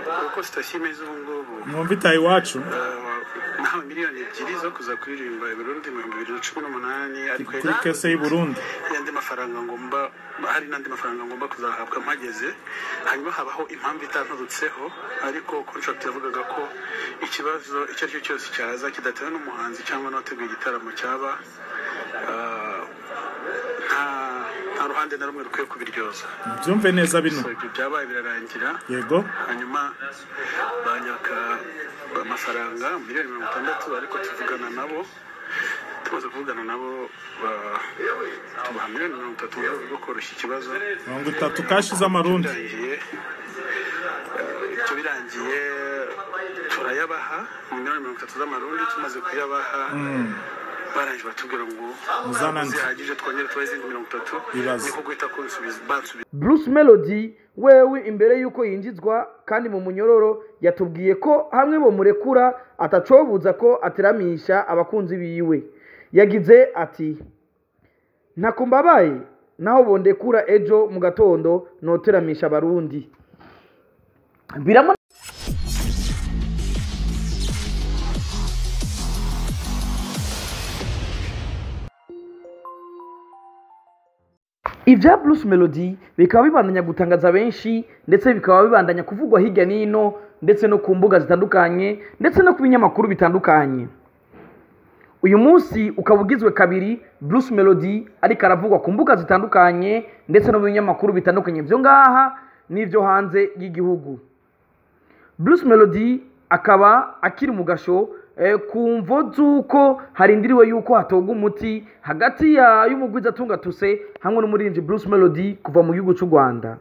uko sitasiyo imeze ubu ngubu mwumva itaha iwacu eh, nahawe miliyoni ebyiri zo kuza kuririmba i Burundi mu bihumbi bibiri na cumi n'umunani ariko kuri kese y'i Burundi y'andi mafaranga ngomba hari n'andi mafaranga ngomba kuzahabwa mpageze hanyuma habaho impamvu itanturutseho ariko contract yavugaga ko ikibazo icyo ari cyo cyose cyaza kidatewe n'umuhanzi cyangwa n'uwateguye igitaramo cyaba ah, nta nta ruhande na rumwe rukwiye kubiryoza byumve neza bino so ibyo byabaye birarangira yego hanyuma banyaka amafaranga miliyoni mirongo itandatu ariko tuvugana nabo tumaze kuvugana nabo ba- tubaha miliyoni mirongo itatu mu rwego rwo koroshya ikibazo mirongo itatu kashi z'amarundi birangiye eh, ibyo birangiye turayabaha mu miliyoni mirongo itatu z'amarundi tumaze kuyabaha barangije batubwira ngo Muzanane. zihagije twongere tubahe izindi mirongo itatu Ibaze. niko guhita kunsubiza bansubiza Bruce Melody wewe imbere y'uko yinjizwa kandi mu munyororo yatubwiye ko hamwe bomurekura atacobuza ko ateramisha abakunzi biwe yagize ati ntakumbabaye naho bondekura ejo mu gatondo noteramisha abarundi biramo ibya Bruce Melody bikaba bibandanya gutangaza benshi ndetse bikaba bibandanya kuvugwa hirya n'ino ndetse no ku mbuga zitandukanye ndetse no ku binyamakuru bitandukanye uyu munsi ukaba ugizwe kabiri Bruce Melody ariko aravugwa ku mbuga zitandukanye ndetse no mu binyamakuru bitandukanye byo ngaha n'ibyo hanze y'igihugu Bruce Melody akaba akiri mu gasho eh, ku mvo z'uko harindiriwe yuko hatogwa umuti hagati ya y'umugwizatunga tuse hamwe n'umurinzi Bruce Melody kuva mu gihugu cy'u Rwanda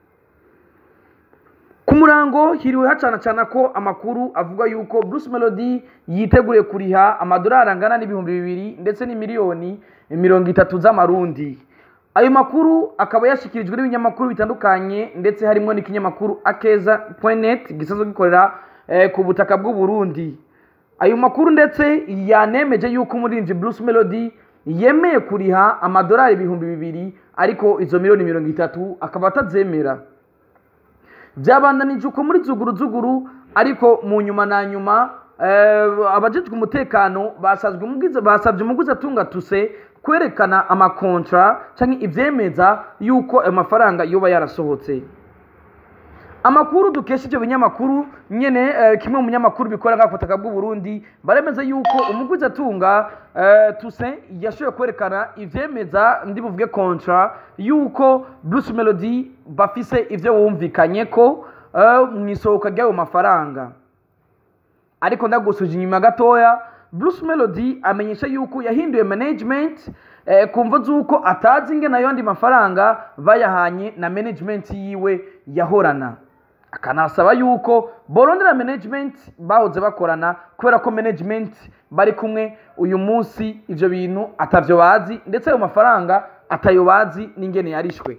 ku murango hiriwe hacana cana ko amakuru avuga yuko Bruce Melody yiteguriye kuriha amadolari angana n'ibihumbi bibiri ndetse n'imiliyoni mirongo itatu z'amarundi ayo makuru akaba yashyikirijwe n'ibinyamakuru bitandukanye ndetse harimo n'ikinyamakuru akeza.net gisanzwe gikorera eh, ku butaka bw'u Burundi ayo makuru ndetse yanemeje yuko umurinzi Bruce Melody yemeye kuriha amadolari ibihumbi bibiri ariko izo miliyoni mirongo itatu akaba atazemera byabandanije uko muri zuguru zuguru ariko mu nyuma na nyuma eh, abajejwe umutekano basazwe umugize basabye umuguzi atunga tuse kwerekana amakontra cyangwa ivyemeza yuko ayo mafaranga yoba yarasohotse amakuru dukesha ibyo binyamakuru nyene eh, kimwe mu binyamakuru bikora nka butaka bw'u Burundi baremeza yuko umuguzi atunga eh, Toussaint yashoboye kwerekana ivyemeza ndi buvuge kontra yuko Bruce Melody bafise ivyo wumvikanye ko eh, mu isohoka ry'ayo mafaranga ariko ndagusuje inyuma gatoya Bruce Melody amenyesha yuko yahinduye management eh, kumva z'uko atazi ingene ayo yandi mafaranga bayahanye na management yiwe yahorana akanasaba yuko borondera management bahoze bakorana kubera ko management bari kumwe uyu munsi ivyo bintu atavyo bazi ndetse ayo mafaranga atayo bazi n'ingene yarishwe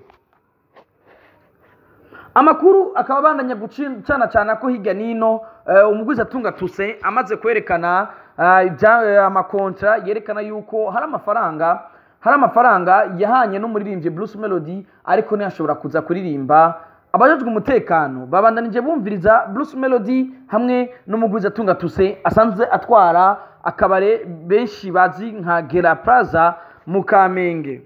amakuru akaba abandanya gucana cyane ko hirya n'ino eh, umugwiza atunga tuse amaze kwerekana eh, ibya- eh, amakontra yerekana yuko hari amafaranga hari amafaranga yahanye n'umuririmbyi Bruce Melody ariko ntiyashobora kuza kuririmba abajejwe umutekano babandanije bumviriza Bruce Melody hamwe n'umugwiza atunga tuse asanzwe atwara akabare benshi bazi nka Gera Plaza mu Kamenge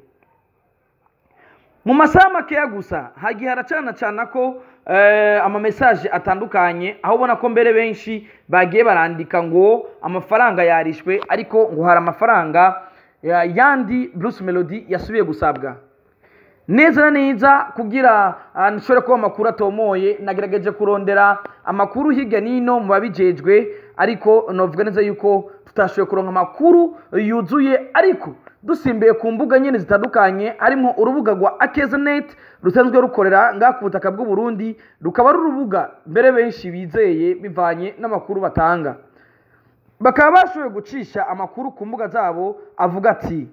mu masaha makeya gusa hagiye haracana cana ko eh, amamesaje atandukanye aho ubona ko mbere benshi bagiye barandika ngo amafaranga yarishwe ariko ngo hari amafaranga ya- yandi Bruce Melody yasubiye gusabwa neza na neza kugira ah, nshobore kuba amakuru atomoye nagerageje kurondera amakuru hirya n'ino mu babijejwe ariko novuga neza yuko tutashoboye kuronka amakuru yuzuye ariko dusimbiye ku mbuga nyine zitandukanye harimo urubuga rwa akezanet rusanzwe rukorera ngaha ku butaka bw'u Burundi rukaba ari urubuga mbere benshi bizeye bivanye n'amakuru batanga bakaba bashoboye gucisha amakuru ku mbuga zabo avuga ati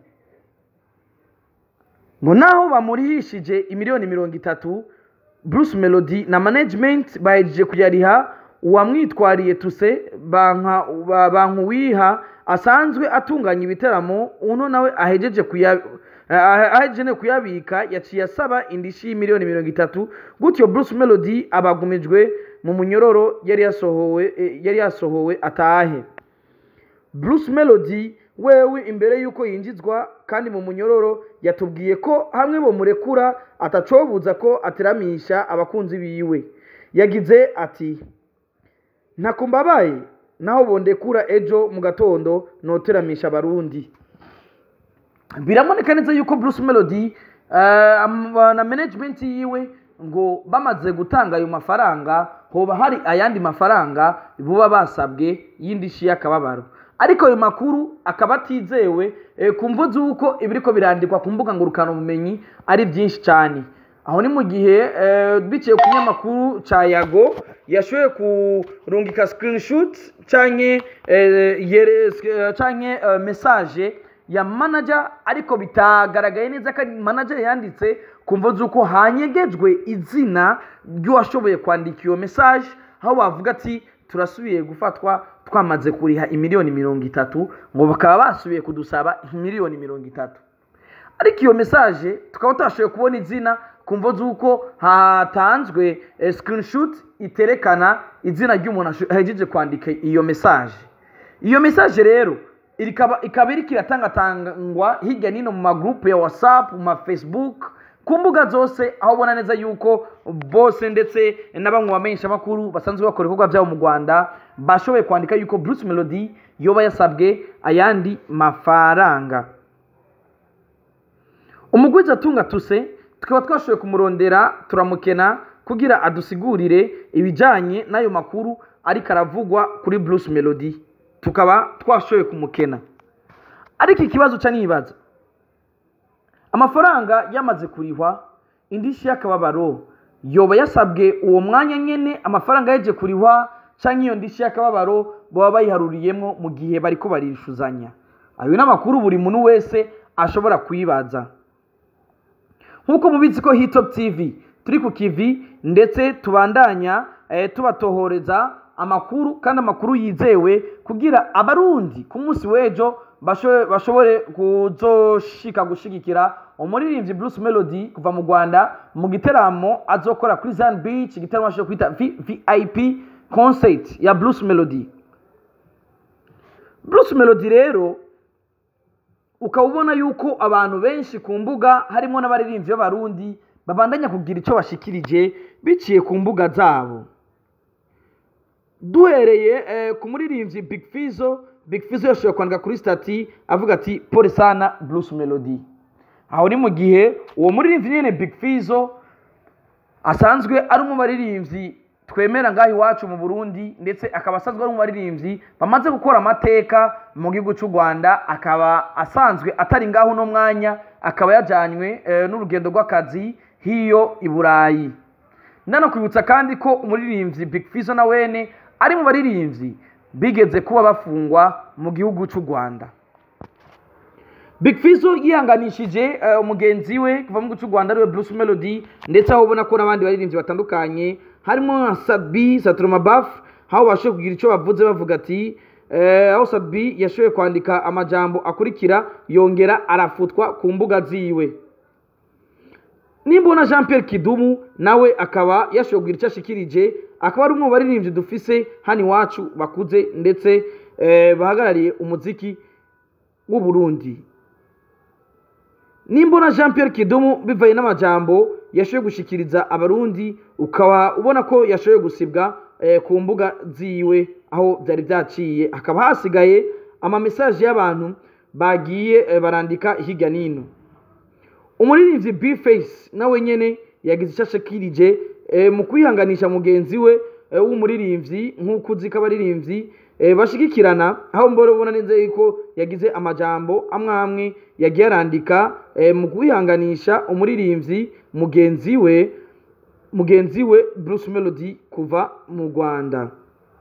ngo naho bamurihishije imiliyoni mirongo itatu Bruce Melody na management bahejeje kuyariha uwamwitwariye tuse banka ba- bankuwiha asanzwe atunganya ibitaramo uno nawe ahejeje kuya ah- ahejeje no kuyabika yaciye asaba indishyi y'imiliyoni mirongo itatu gutyo Bruce Melody abagumijwe mu munyororo yari yasohowe eh, yari yasohowe atahe Bruce Melody wewe imbere y'uko yinjizwa kandi mu munyororo yatubwiye ko hamwe bomurekura atacobuza ko ateramisha abakunzi biwe yagize ati ntakumbabaye naho bondekura ejo mu gatondo noteramisha abarundi biraboneka neza yuko Bruce Melody eh, am- na management yiwe ngo bamaze gutanga ayo mafaranga hoba hari ayandi mafaranga buba basabwe y'indishi y'akababaro ariko ayo makuru akaba atizewe eh, ku mvu z'uko ibiriko birandikwa ku mbuga ngurukanabumenyi ari byinshi cyane aho ni mu gihe eh, biciye ku kinyamakuru ca yago yashoboye kurungika screenshot canke eh, yere- eh, canke eh, message ya manager ariko bitagaragaye neza ko ari manager yanditse ku mvo z'uko hanyegejwe izina ry'uwashoboye kwandika iyo message aho bavuga ati turasubiye gufatwa twamaze kuriha imiliyoni mirongo itatu ngo bakaba basubiye kudusaba miliyoni mirongo itatu ariko iyo message tukaba tutashoboye kubona izina ku mvo z'uko hatanzwe eh, screenshot iterekana izina ry'umuntu asho- ahejeje kwandika iyo message iyo message rero ikaba ikaba iriko iratangatangwa hirya n'ino mu magroupe ya whatsapp mu ma facebook ku mbuga zose aho ubona neza yuko bose ndetse na bamwe bamenyesha makuru basanzwe bakora ibikorwa byabo mu rwanda bashoboye kwandika yuko bruce melody yoba yasabwe ayandi mafaranga umugwiza atunga tuse tukaba twashoboye kumurondera turamukena kugira adusigurire ibijyanye n'ayo makuru ariko aravugwa kuri bruce melody tukaba twashoboye kumukena ariko ikibazo cya nibaza amafaranga yamaze kurihwa indishyi y'akababaro yoba yasabwe uwo mwanya nyine amafaranga yaje kurihwa cyangwa iyo ndishyi y'akababaro baba bayiharuriyemo mu gihe bari ko barishuzanya ayo ni amakuru buri muntu wese ashobora kuyibaza nk'uko mubizi ko hitop tv turi ku kivi ndetse tubandanya eh, tubatohoreza amakuru kandi amakuru yizewe kugira abarundi ku munsi w'ejo basho- bashobore kuzoshika gushigikira umuririmbyi bruce melody kuva mu rwanda mu giteramo azokora kuri zan beach igiteramo ashobora kwita V- vip concert ya bruce melody bruce melody rero ukaba ubona yuko abantu benshi ku mbuga harimo n'abaririmbyi b'abarundi babandanya kugira icyo bashikirije biciye ku mbuga zabo duhereye eh, ku muririmbyi big fizo big fizo yashoboye kwandika kuri stati avuga ati pole sana bruce melody aho ni mu gihe uwo muririmbyi nyine big fizo asanzwe ari mu baririmbyi twemera ngaho iwacu mu burundi ndetse akaba asanzwe ari mu baririmbyi bamaze gukora amateka mu gihugu cy'u rwanda akaba asanzwe atari ngaho uno mwanya akaba yajyanywe eh, n'urugendo rw'akazi hiyo i burayi ndanakwibutsa kandi ko umuririmbyi big fizo na wene ari mu baririmbyi bigeze kuba bafungwa mu gihugu cy'u rwanda Big Fizzo yihanganishije eh, umugenzi we kuva mu gihugu cy'u Rwanda ariwe Bruce Melody ndetse aho ubona ko n'abandi baririmbyi batandukanye harimo nka Sadbi Saturoma Baf aho bashoboye kugira icyo bavuze bavuga ati eh, aho Sadbi yashoboye kwandika amajambo akurikira yongera arafutwa ku mbuga ziwe nimbona jean pierre kidumu nawe akaba yashoboye kugira icyo ashikirije akaba ari umwe mu baririmbyi dufise hano iwacu bakuze ndetse eh, bahagarariye umuziki w'u Burundi nimbona jean pierre kidumu bivaye n'amajambo yashoboye gushikiriza abarundi ukaba ubona ko yashoboye gusibwa eh, ku mbuga ziwe aho byari byaciye hakaba hasigaye amamesaje y'abantu bagiye eh, barandika hirya n'ino umuririmbyi bface nawe nyene yagize icyo ashikirije eh, mu kwihanganisha mugenzi we eh, w'umuririmbyi nk'uko uzi ko abaririmbyi eh, bashigikirana aho mbora ubona neza yuko yagize amajambo amwe amwe yagiye arandika eh, mu kwihanganisha umuririmbyi mugenzi we mugenzi we bruce melody kuva mu rwanda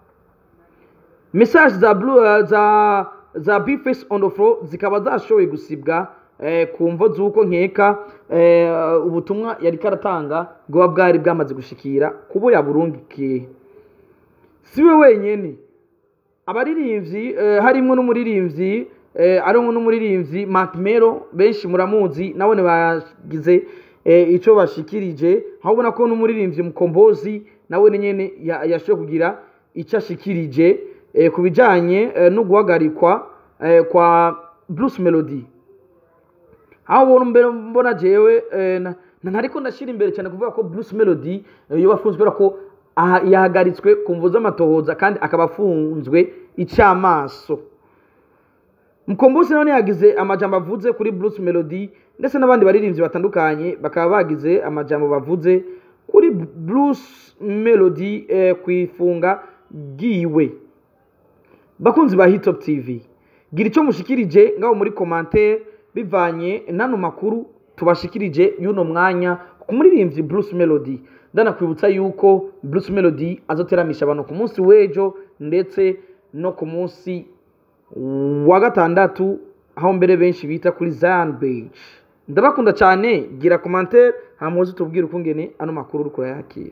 message za blue, uh, za za bface on the floor zikaba zashoboye gusibwa eh, ku mvo z'uko nkeka eh, ubutumwa yari karatanga bwaba bwari bwamaze gushikira kubo yaburungikiye si we wenyene abaririmbyi eh, harimo n'umuririmbyi eh, arimo n'umuririmbyi Mark Mero benshi muramuzi nabone bagize eh, ico bashikirije aho ubona ko n'umuririmbyi mukombozi nawe ni nyene ya- yashoboye kugira icyo ashikirije eh, ku bijanye eh, no guhagarikwa eh, kwa Bruce Melody aho ubona mbere mbona jewe eh, na- na- ntariko ndashira imbere cyane kuvuga ko Bruce Melody eh, yoba afunzwe kubera ko aha- yahagaritswe ku mvu z'amatohoza kandi akaba afunzwe icamaso mukombosi none yagize amajambo avuze kuri Bruce Melody ndetse n'abandi baririmbyi batandukanye bakaba bagize amajambo bavuze kuri Bruce Melody eh, kwifunga giwe bakunzi ba Hitop TV gira icyo mushikirije ngaho muri commentaire bivanye n'ano makuru tubashikirije y'uno mwanya ku muririmbyi Bruce Melody ndanakwibutsa yuko Bruce Melody azoteramisha abantu ku munsi w'ejo ndetse no ku munsi wa gatandatu aho mbere benshi bita kuri Zion Beach ndabakunda cyane gira commentaire hamuze tubwire ukungene ano makuru uri kurayakira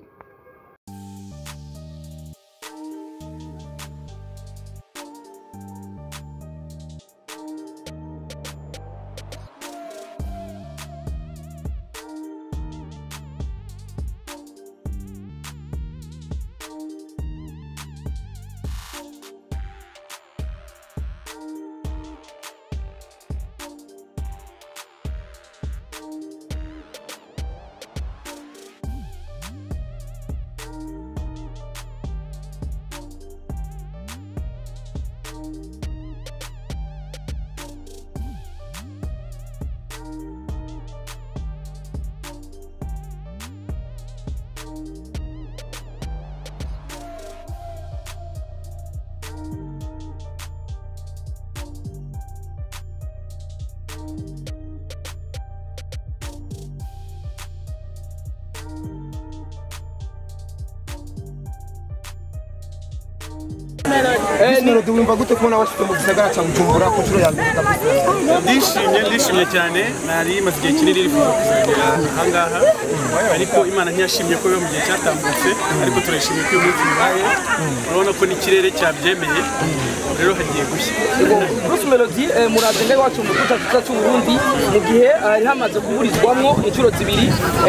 Melody wumva gute kubona washyize mu gisagara cya Bujumbura ku nshuro ya mbere ndishimye ndishimye cyane nari maze igihe kinini rifuza kuzagera ahangaha ariko imana ntiyashimye ko biba mu gihe cyatambutse ariko turashimye ko uyu munsi bibaye urabona ko n'ikirere cyabyemeye rero hagiye gushya Bruce Melody eh, muraje ngaho iwacu mu gihugu cyacu cy'u Burundi mu gihe eh, hari hamaze kuburizwamwo inshuro zibiri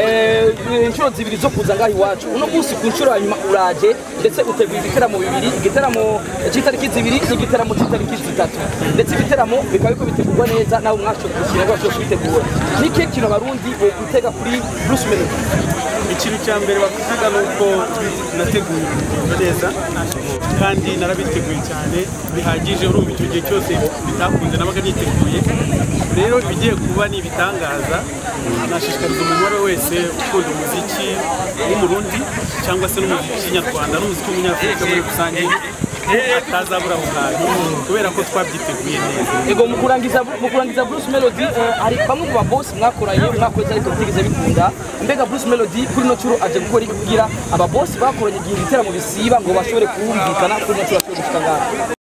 eh, inshuro zibiri zo kuza ngaho iwacu uno munsi ku nshuro ya nyuma uraje ndetse uteguye ibiteramo bibiri igiteramo cy'itariki zibiri n'igiteramo cy'itariki zitatu ndetse ibiteramo bikaba biriko bitegurwa neza nawe mwashoboye gushyira ngo bashobore kubitegura ni ikihe kintu abarundi bokwitega kuri Bruce Melody ikintu cya mbere bavuga ni uko nateguye urugendo neza kandi narabiteguye cyane bihagije urumva icyo gihe cyose bitakunze nabaga niteguye rero ibigiye kuba ni ibitangaza nashishikariza umuntu uwo ari we wese ukunda umuziki w'umurundi cyangwa se n'umuziki nyarwanda n'umuziki w'umunyafurika muri rusange atazabura aho hantu kubera ko twabyiteguye neza Ego mu kurangiza mu kurangiza Bruce Melody eh, hari bamwe mu babosi mwakoranye mwakoze ariko bitigeze bikunda mbega Bruce Melody kuri no curo aje gukora iki kugira ababosi bakoranye igihe ibiteramo bisiba ngo bashobore kumvikana kuri no curo ashobore gushika ngaho